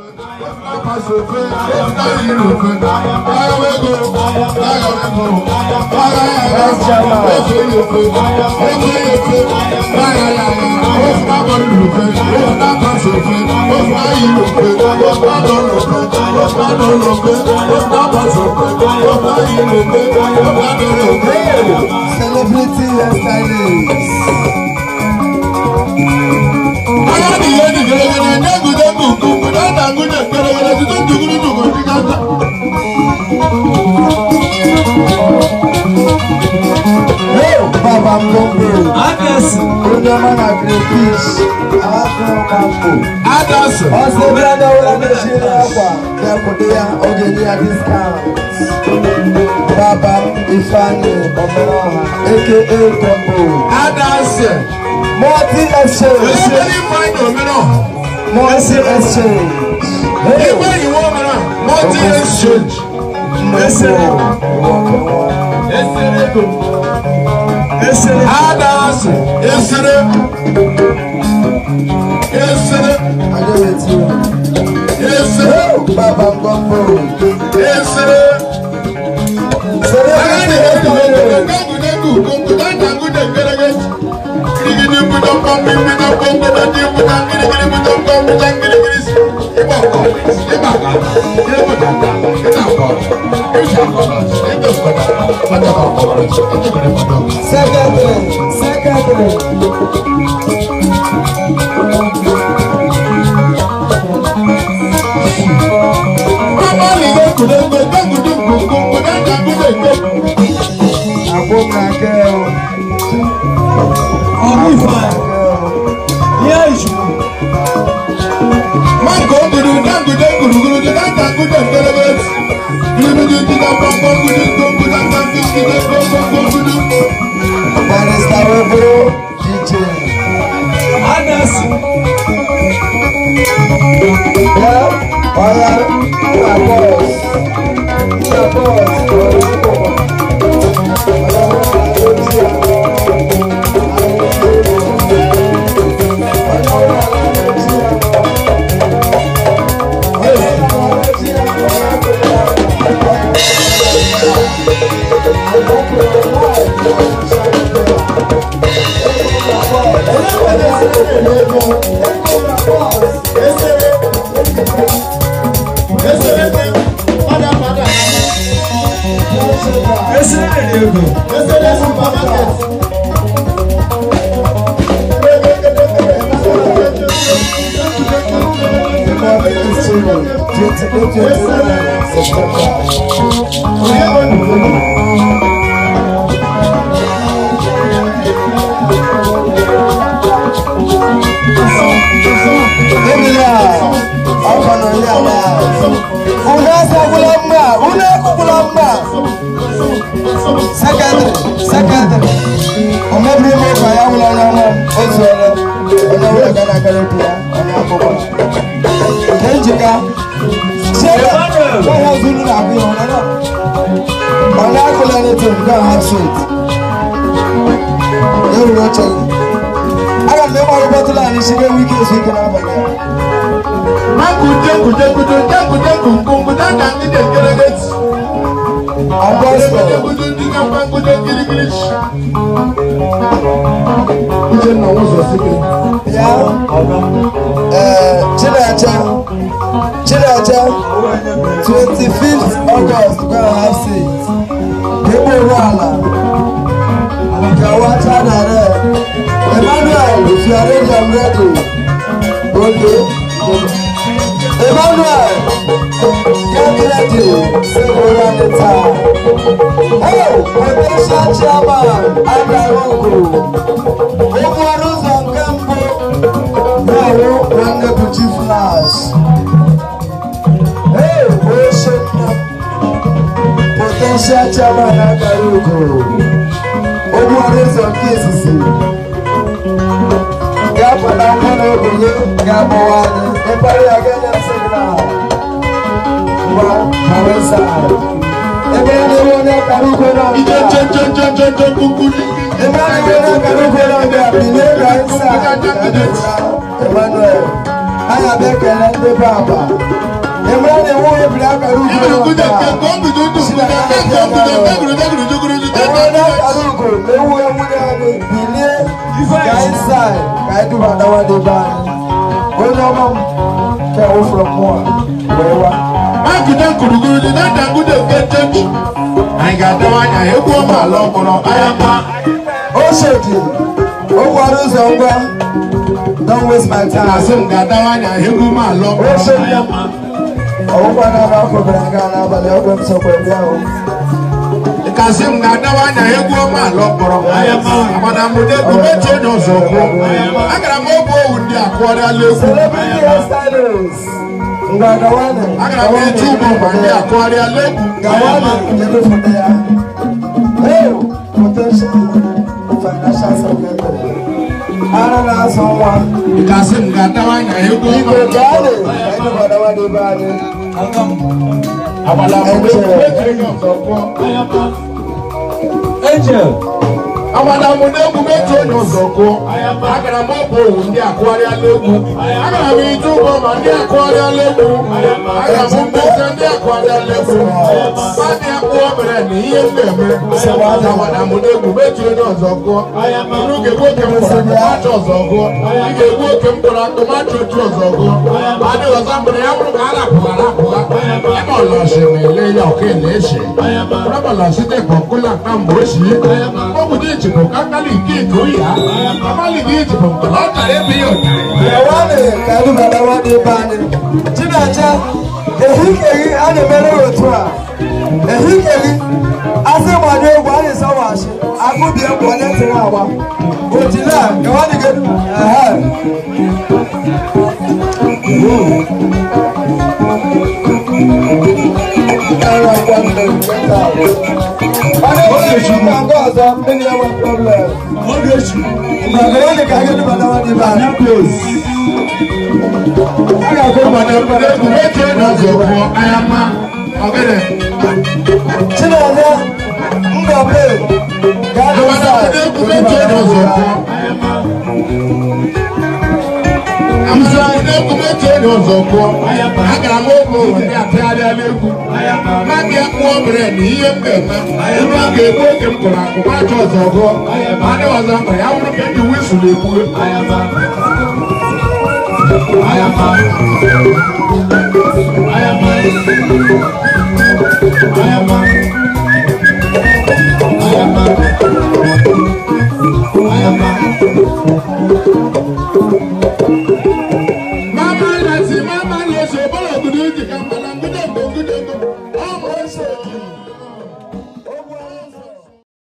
Celebrity hairstylist. Ayádìyẹ ni gẹ́gẹ́rẹ́ dẹ́gùdẹ́gù kùkù dáńdàgúdẹ̀ gẹ́gẹ́rẹ́ tuntun dùgúdù dùgúdù dígáta. Hey, Baba Mbogo. Agnes. Onye ọma na crayfish. Afọ mambo. Adasị. Ọsọ ebe a dọwara mechiri akwa bịakwute ya oge nye ya discount. Baba Ifeanyi Omeroha aka Kombo. Adasị. Multi exchange. Olóògbé Ifeanyi Omeroha. Multi exchange. Hey, Igwe ìwọ Omeroha. Multi exchange. Mbogo. Adasị. Esere. Esere. Adéwètí o. Esere. Baba Kombo. Esere. Celebrity hairstylist. Dẹ́gùdẹ́gù kùkù dáńdàgúdẹ̀ gẹ́gẹ́. Kirigidi budọ̀ pọ̀npì budọ̀ pọ̀npì dọ̀dí budọ̀ kirigidi budọ̀ pọ̀npì dọ̀ kirigidi. Ibà kọ̀ ibà kà ibà dàgbà ibà kọ̀ ibà kọ̀ ibà kọ̀ ọjọ́ kọ̀ kọ̀ ọjọ́ kọ̀ kọ̀. Secretary. Secretary. Bàbá mi dẹ́gùdẹ́gù dẹ́gùdẹ́gù kùkù dáńdàgúdẹ̀ gẹ́gẹ́. Àgbo na girl. Ọmọ ìfà. Àgbo na girl. Ní ìṣubú. Máńgò gudu dáńgùdẹ́ gudugudu dáńdàgúdẹ̀ gẹ́gẹ́. Kirigidi budọ̀ pọ̀npì gudu gudu dáńdàgúdẹ̀ gudu. Barrister Oboro DJ. Agnes. Yeah, Oya, una boss. Una boss. Esere ni ego. Secondary, secondary. Ọmọbìnrin mi kọ ya wúlọ ọ̀nà ọmọ oṣù ọ̀rẹ́ ọ̀nà wúlọ gánà kẹrẹ bíi ọ̀nà àkọ́kọ́. Kẹ́ńjìká ṣé wọ́n yà zulu nà àbí ọ̀nà náà? Ọ̀nà akọ̀lẹ̀ ní tó nǹkan have sweet. Ewu ló ṣe yìí. Aga m eme ọrụ bọtụlụ anyị si ewu ike ezu ike n'abalị a. Makudegudegudu degudegu nkungu dáńdàgúdẹ̀ gẹ́gẹ́. Agbọ́sọ̀. Uchenna ụzọ sike. Ya ee Chineche Chineche twenty fifth August go and have seat. Gbogbo ụrụ ala gawacha na red. Emmanuel if you are ready I'm ready. Oge. Emmanuel get ready say we run the town. Oh, potential chairman Adarogo. Okporo ụzọ nke mbụ na-ahụ nwanne bụ chief flash. Hey, oche nna m. Potential chairman Adarogo. Okporo ụzọ nke izizi. Ga-apụta nwa na obenye ga-agbawa anyị. Ịkparị ya ga-enye signal. Ngwa, hawe side. Ebe ya na-enwe onye akara ukwe na Ije ọbịa. jejejejeje kukuli. Emmanuel Emmanuel anyị abịa ekele ndị be aba ịmara na iwu ebiri akara ugo Ibu kuda ụwa ke ko bidu tu kuda ke ko bidu ke bidu ke bidu juguru ju te enwe te onye akara ugo na ewu enwere anyị bilie ka anyị saa ka anyị dubatawa dị be anyị onye ọma m ka wụfụrụ mmụọ wee wa Ma kuda kuruguru ju te te kuda ke church. Anyị ga-adawa anya egwu ọma ala ọkpọrọ anya ma. o shedi o gwara ụzọ ngwa don't waste my time Asị m ga-adawa anya egwu ọma ala o ọkpọrọ shedi anya ma. ọgwụgwa na-aba afọ bịara nga n'abalị ọgwụ m sokwa bịa ahụ Kasị m ga-adawa anya egwu ọma ala ọkpọrọ anya ma. Agbada m ụdị egwu mechi onye ọzọ kwuo. Agara m oge owu ndị akụọrịala egwu. celebrity hairstylist ngwa gawanị Agara m eji ụmụ ọgba ndị akụọrịala egwu. gawanị kedu foto ya hey potential financial secretary ara na-azụ nwa Kasị m ga-adawa anya egwu ọma igwe ala gaanị ọkpọrọ. ka anyị gbadawa n'ebe anyị Agbada m ụdị egwu mechi onye ọzọ kwuo. Angel. Agbada m ụdị egwu mechi onye ọzọ kwuo. Agara m ọbụ owu ndị akụọrịala egwu. Agara m ije ụgbọ ma ndị akụọrịala egwu. Agara m mmezi ndị akụọrịala egwu. Mmadụ akpụọ mere na ihe m na-eme. Agbada m ụdị egwu mechi onye ọzọ kwuo. Unu ga-egbu oke m kpọrọ akụmachi ọzọ gụọ. Ị ga-egbu oke m kpọrọ akụmachi otu ọzọ gụọ. Adị ọzọ mgbere ya bụrụ ka a rapụga rapụga. Ebe ọlọsị na-ele ya ọka na-eche. Rọbọlọsị dị ka ọkụla ka mgbe o si. Obodo Ijikọ ka akali nke ike oyi ha. Amali gị Ijikọ mgbe ọ chọrọ ebe ya ụtarị. gawanị ka anyị gbadawa n'ebe anyị chinacha ehikeghị a na-emere otu a ehikeghị asị gbado egwu anyị sọwachi agụbie mgbe onye tiri agba otile a gawanị gị ehe Onye nke ọzọ mmiri enwe problem. Ogechi. Gawanị ka anyị gbadawa n'ebe anyị. A ga-agụ Agbada m ụdị egwu mechi onye ọzọ kwuo. Anya mma. Ọgịnị. Chineke Ngobe ga-adị Agbada m ụdị egwu mechi onye ọzọ kwuo. Amara ụdị egwu mechi onye ọzọ kwuo. Agara m oge owu ndị apịarịala egwu. Mmadụ ya kpụọ mere na ihe m ga-eme. Ebe a ga-egbu oge m kụrụ akụ macha ọzọ gụọ. Adị ọzọ mkpa ya bụrụ ka eji wisụl egbue. Mama lati mama lọ sọ bọ́lá ògùdù jì ká mọ̀